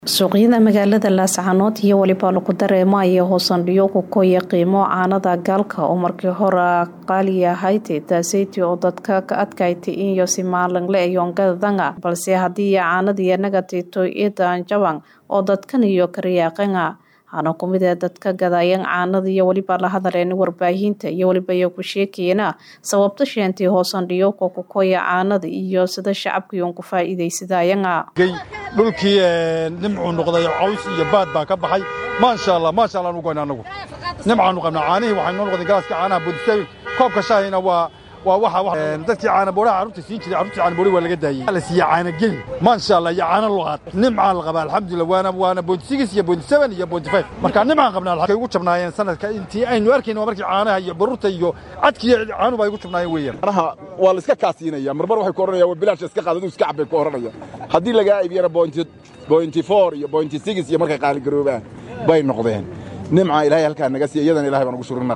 suuqyada magaalada laascaanood iyo weliba lagu dareemaya hoosandhiyo ku koya qiimo caanada gaalka oo markii hore qaali ahayd taaseyti oo dadka ka adkayti inyo si maalinle ayongadanga balse haddii caanadii nagatito idan jaban oo dadkan iyo kariyaaqanga hana kumid ee dadka gadayan caanada iyo weliba la hadaleen warbaahinta iyo weliba iyo ku sheekayana sababta sheentii hoosandhiyo ko ku koya caanada iyo sida shacabkiiun ku faa'iidaysadayanga dhulkii nimcuu noqday caws iyo baad baa ka baxay maasha allah maasha allah anu goyna anagu nimcaanu qabnaa caanihii waxay noo noqdeen galaaska caanaha budistay koobka shahayna waa waa waxa dadkii caana boodhaha carruurta siin jiray carruurta caana boodhi waa laga daayey la siiya caana geli maasha allah iyo caana luqaad nimcaan la qabaa alxamdulillah waana waana boodi six iyo boodi seven iyo boodi five marka nimcaan qabnaa halkay ugu jabnaayeen sanadka intii aynu arkayna waa markii caanaha iyo baruurta iyo cadkiiyo caanu baa ugu jabnaayeen weeyaan caanaha waa la iska kaasiinaya marmar waxay ku oranayaan waa bilaash iska qaadadu iska cabbay ku oranaya haddii lagaa iibiyana bointi bointi four iyo bointi six iyo markay qaaligaroobaan bay noqdeen nimca ilaahay halkaa naga siiya iyadana ilahay baan ugu shurina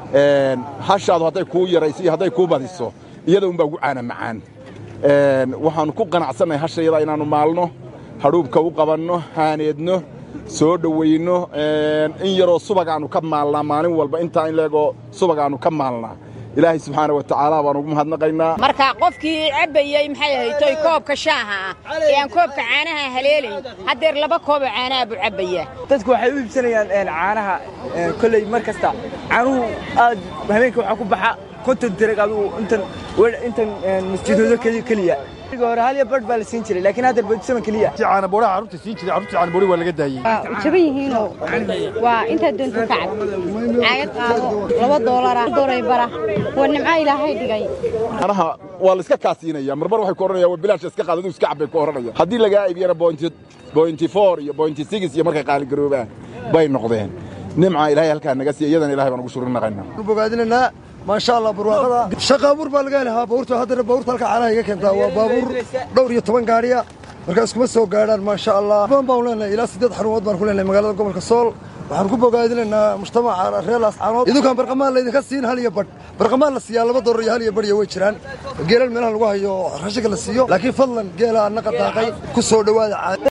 hashaadu hadday kuu yarayso iyo hadday kuu badiso iyada unbaa ugu caana macaan waxaannu ku qanacsannahay hashayada inaannu maalno hadhuubka u qabanno haaneedno soo dhowayno in yaroo subag aannu ka maalnaa maalin walba intaa in leegoo subag aannu ka maalnaa ilaahay subxaana wa tacaala baan ugu mahadnaqaynaa marka qofkii cabbayey maxay ahaytoy koobka shaaha ah ee aan koobka caanaha haleelayn haddeer laba kooboo caanaha buu cabbayaa dadku waxay u iibsanayaan caanaha kolley mar kasta caanuhu aad habeenka waxaa ku baxa konton dirag adugu intan intan masjidoodo keliya hore hal iyo badh baa la siin jiray laakiin haddeer boodisaman keliya caana boodhaha carruurta siin jiray carruurta caana boodhi waa laga daayey jaban yihiinoo waa intaad doonto ka cab caagad qaado laba doolara dooray bara waa nimco ilaahay dhigay caanaha waa la iska kaasiinaya marmar waxay ku oranayaan waa bilaash iska qaadadu iska cabbay ku oranaya haddii lagaa iibiyana bointi bointi four iyo bointi six iyo markay qaaligaroobaan bay noqdeen nimca ilaahay halkaa naga siiya iyadana ilahay baan ugu shurinaqaynaa bogaadinaynaa maasha allah barwaaqada shaqa abuur baa laga helahaa baabuurta haddana baabuurta halka caanaha iga keentaa waa baabuur dhowr iyo toban gaadhiya markaas kuma soo gaadhaan maasha allah badan baan leenahay ilaa siddeed xarumood baan ku leenahay magaalada gobolka sool waxaan ku bogaadinaynaa mujtamaca reer laascaanood idinkaan barqamaan laydinka siin hal iyo badh barqamaan la siiyaa laba doolar iyo hal iyo badh iyo way jiraan geelal meelaha lagu hayo rashinka la siiyo laakiin fadlan geela annaqa daaqay ku soo dhowaada